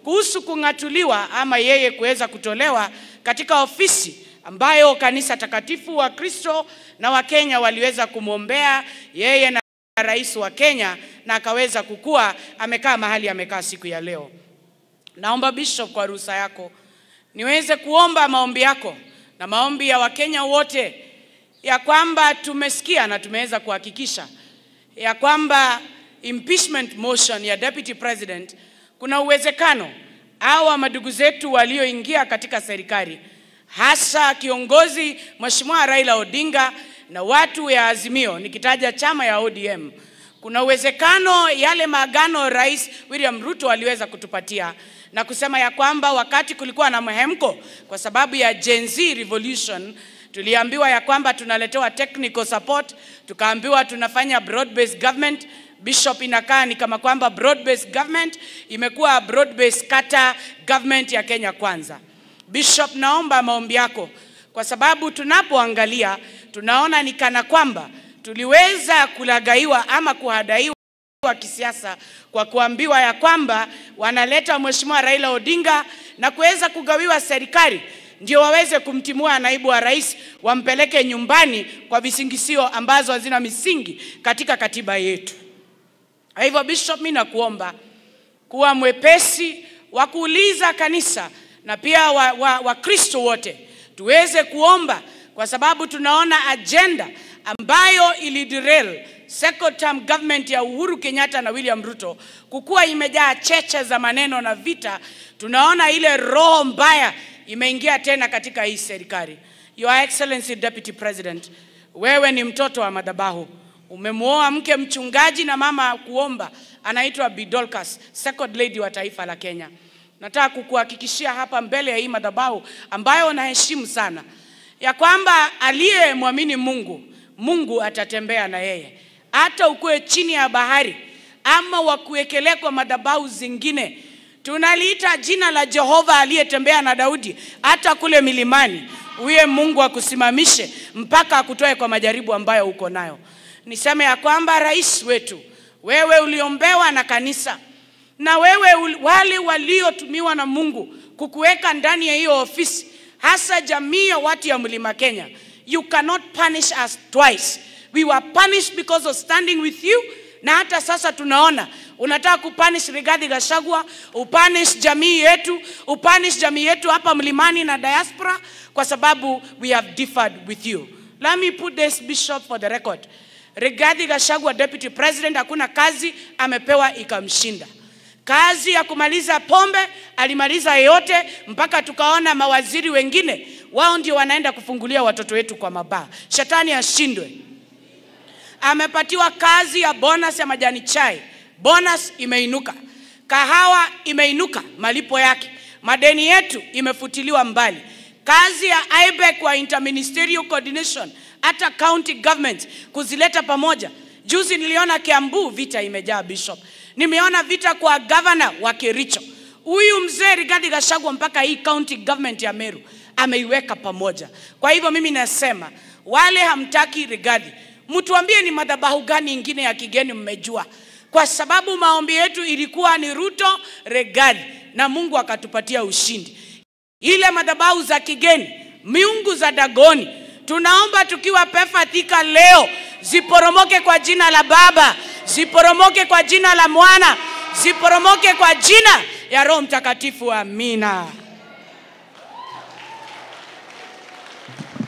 kuhusu kung'atuliwa ama yeye kuweza kutolewa katika ofisi ambayo kanisa takatifu wa Kristo na Wakenya waliweza kumwombea yeye na rais wa Kenya na akaweza kukua amekaa mahali amekaa siku ya leo. Naomba Bishop, kwa ruhusa yako niweze kuomba maombi yako na maombi ya Wakenya wote ya kwamba tumesikia na tumeweza kuhakikisha ya kwamba impeachment motion ya deputy president, kuna uwezekano hawa madugu zetu walioingia katika serikali, hasa kiongozi Mheshimiwa Raila Odinga na watu ya Azimio, nikitaja chama ya ODM, kuna uwezekano yale maagano Rais William Ruto aliweza kutupatia na kusema ya kwamba wakati kulikuwa na mhemko kwa sababu ya Gen Z revolution tuliambiwa ya kwamba tunaletewa technical support, tukaambiwa tunafanya broad based government. Bishop, inakaa ni kama kwamba broad based government imekuwa broad based kata government ya Kenya Kwanza. Bishop, naomba maombi yako kwa sababu tunapoangalia tunaona ni kana kwamba tuliweza kulagaiwa ama kuhadaiwa wa kisiasa kwa kuambiwa ya kwamba wanaleta Mheshimiwa Raila Odinga na kuweza kugawiwa serikali ndio waweze kumtimua naibu wa rais wampeleke nyumbani kwa visingisio ambazo hazina misingi katika katiba yetu. Kwa hivyo Bishop, mimi nakuomba kuwa mwepesi wa kuuliza kanisa na pia Wakristo wa, wa wote tuweze kuomba, kwa sababu tunaona ajenda ambayo iliderail second term government ya Uhuru Kenyatta na William Ruto kukuwa imejaa cheche za maneno na vita. Tunaona ile roho mbaya imeingia tena katika hii serikali. Your Excellency Deputy President, wewe ni mtoto wa madhabahu, umemwoa mke mchungaji na mama kuomba, anaitwa Bidolkas, second lady wa taifa la Kenya. Nataka kukuhakikishia hapa mbele ya hii madhabahu ambayo naheshimu sana ya kwamba aliyemwamini Mungu, Mungu atatembea na yeye hata ukuwe chini ya bahari ama wakuwekelea kwa madhabahu zingine. Tunaliita jina la Jehova aliyetembea na Daudi hata kule milimani, huye Mungu akusimamishe mpaka akutoe kwa majaribu ambayo uko nayo. Niseme ya kwamba rais wetu, wewe uliombewa na kanisa na wewe wale waliotumiwa na Mungu kukuweka ndani ya hiyo ofisi, hasa jamii ya watu ya Mlima Kenya, you cannot punish us twice. We were punished because of standing with you, na hata sasa tunaona unataka kupunish Rigathi Gachagua, upunish jamii yetu, upunish jamii yetu hapa mlimani na diaspora, kwa sababu we have differed with you. Let me put this bishop for the record. Rigathi Gachagua, deputy president, hakuna kazi amepewa ikamshinda. Kazi ya kumaliza pombe alimaliza yote, mpaka tukaona mawaziri wengine wao ndio wanaenda kufungulia watoto wetu kwa mabaa. Shetani ashindwe. Amepatiwa kazi ya bonus ya majani chai, bonus imeinuka, kahawa imeinuka malipo yake, madeni yetu imefutiliwa mbali, kazi ya IBEC wa interministerial coordination, hata county government kuzileta pamoja. Juzi niliona Kiambu vita imejaa bishop, nimeona vita kwa governor wa Kericho. Huyu mzee Rigathi Gachagua mpaka hii county government ya Meru ameiweka pamoja. Kwa hivyo mimi nasema wale hamtaki Rigathi, mtuambie ni madhabahu gani ingine ya kigeni mmejua, kwa sababu maombi yetu ilikuwa ni Ruto Rigathi, na Mungu akatupatia ushindi. Ile madhabahu za kigeni, miungu za Dagoni, tunaomba tukiwa Pefa Thika leo ziporomoke kwa jina la Baba, ziporomoke kwa jina la Mwana, ziporomoke kwa jina ya Roho Mtakatifu. Amina.